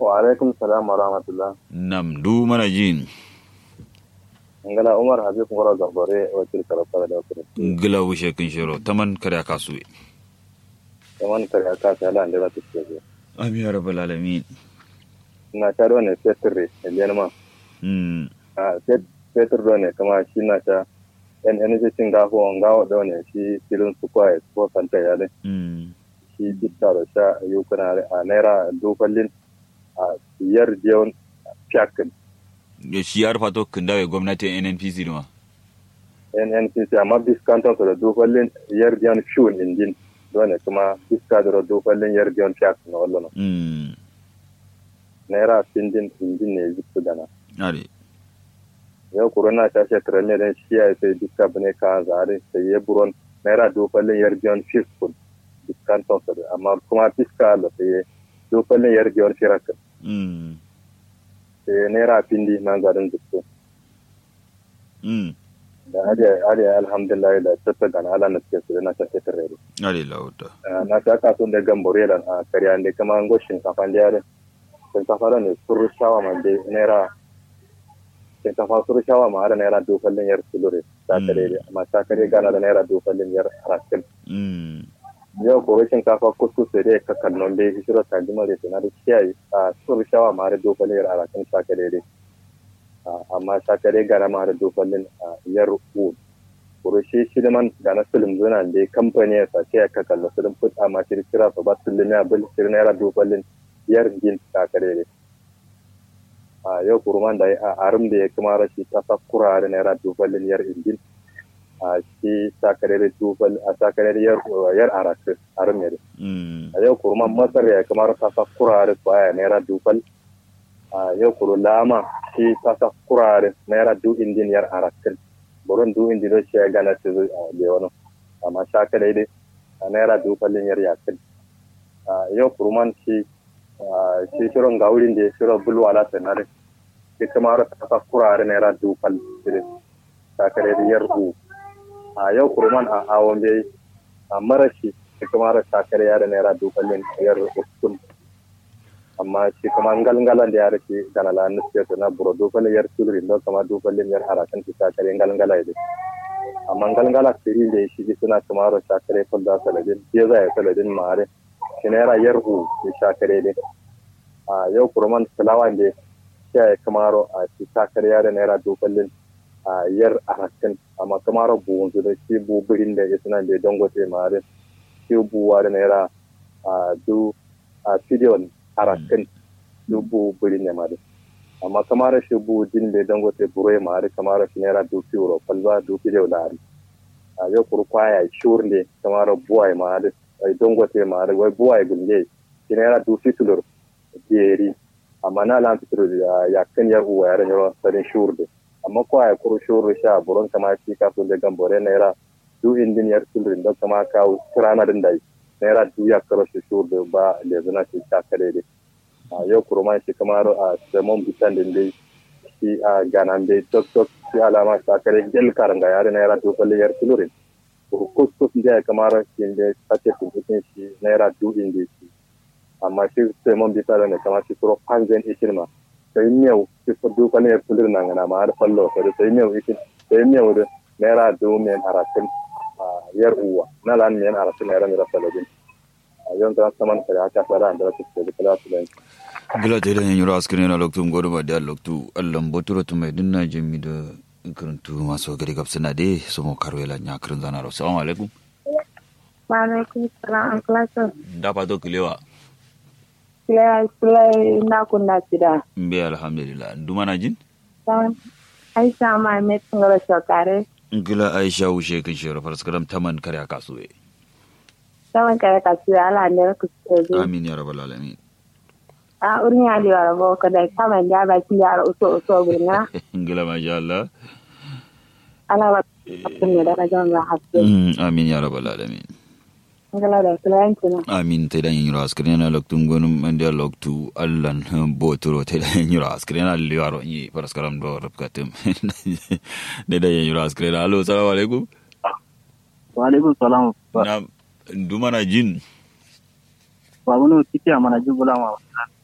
wa alaikum salam wa rahmatullah nam du mana jin ngala umar habib ngoro zambore wakil karafara da wakil ngila wushe kin shiro taman kada kasu kaman kare aka ta ala ndera tuke je amin ya rabbal alamin na ta do ne fetur eliyan ma mm a fetur do ne kama shi na ta en en je cin gafo ngawo do ne shi filin su kwa ko kanta ya ne mm shi bitta da sha yukuna a naira dofallin a biyar jeon fiyakin ya shi ya rufa to kin dawe gwamnatin NNPC ne ma nnpc amma biskanton su da dofallin yar jeon fiyon indin do ne kuma biska da dofallin yar jeon fiyakin na wallo mm naira findin indin ne zipsu dana are yau corona ta ce trailer din shi ya sai duka bane ka zare sai ya buron naira dofallin yar jeon fiskun biskanton su amma kuma biska da sai dofallin yar jeon fiyakin mm sai naira findi man zarin zipsu mm da ariya alhamdulillah da tatta gana ala na suke su na ta ta rere are lauta na ta ka sun da gambore da a kariya ne kama ngo shinkafa da yare shinkafa da ne suru shawa ma de naira shinkafa suru shawa ma da naira dofallin yar sulure ta kare amma ta kare gana da naira dofallin yar rakin mm yau ko shinkafa kuskus da dai ka kallon dai shiro ta jima da na da kiyaye a suru shawa ma da dofallin yar rakin ta kare dai amma ta kare gana ma da dofallin yar u kuro shi shi da man da na sulum zuna da kamfani ya sace ya kakalla sulum put amma shi kira su ba sulum ya bil shi naira dofallin yar gin ta kare dai a yau kurman da a arum da ya kuma rashi ta sakura da naira dofallin yar ingin a shi ta kare da dofal a ta kare da yar yar arakin arum ne mm a yau kurman masar ya kuma ta sakura da baya naira dofal a yau kuro lama shi ta sakura da naira du indin yar arakin burin du indin da shi ya gana su a wani amma sha kare dai a naira dofallin yar yakin a yau kurman shi shi shirin gaurin da ya shirin bulwala sanare shi kuma ta sakura da naira dofal ta kare da yar u a yau kurman a awon bai a marashi shi kuma ta kare da naira dofallin yar uskun amma shi kuma ngalngalan da ya rike ganala na siyasa na buro dofallin yar sulri don kama dofallin yar harakan shi ta kare ngalngala ya amma ngalngala siri da shi suna kuma ta kare kulda saladin ya zai saladin mare shi naira yar u shi ta kare dai a yau kurman fulawa da ya kamaro a shi ta kare da naira dofallin a yar arakan amma kamaro buwun su da shi buburin da ya suna da dangote mare shi buwa da naira a du a fidiyon arakan du buburin ne mare amma kamaro shi bu din da dangote buroye mare kamaro shi naira du fiyo falba du fidiyo lari a yau kurkwaya shur ne kamaro buwa mare ai dangote mare wai buwa gunje shi naira du fitulur jeri amma na lan fitur ya kan yar uwa yaran yaro sarin shurde amma ko ay kuru shuru sha buron kama shi ka so da gambore naira du indin yar sulrin da kama ka kirana din dai naira du ya karo shi shurde ba da zuna shi ta kare dai a yau kuru ma shi kamar a semon bitan din dai shi a ganan dai tok tok shi alama ta kare gel karanga yare naira du falle yar sulrin kus kus da kamar shi da sace tuntun shi naira du indin shi amma shi sai mon bisa da ne kama shi suro panzen ikin ma sai miyau shi ko du kan yar kulir nan na ma har fallo sai sai miyau ikin sai miyau da naira du men haratin yar uwa na lan men haratin naira mira salabin a yon ta saman kare aka fara da su da kala su da gila te dan yura askrin na loktu ngodo ba da loktu allan boturo to mai dinna jami da karantu maso gari gabsana de so mo karwela nya karin zana ro assalamu alaikum wa alaikum salam an da pa to kilewa Kulai kulai na kunna sida. mbe alhamdulillah nduma jin Don Aisha ma me tsingara shokare. ngila aisha wushe kin shiro farskaram taman kare aka suwe Saman kare ka su ala ne ku ce amin ya rabbal alamin A urin ya liwa rabo ka da kama da ba ki yara uso uso gurna. ngila masha Allah Ala ba kun ne da rajon ba haske. Mm, amin ya rabbal alamin Ngala da kulai kina. amin te dan yiro askrin na loktu ngonum mande loktu allan boturo te dan yiro askrin na liwaro ni farskaram do rabkatum de dan yiro askrin allo assalamu alaikum wa alaikum salam na nduma jin babu no kiti amana jubula ma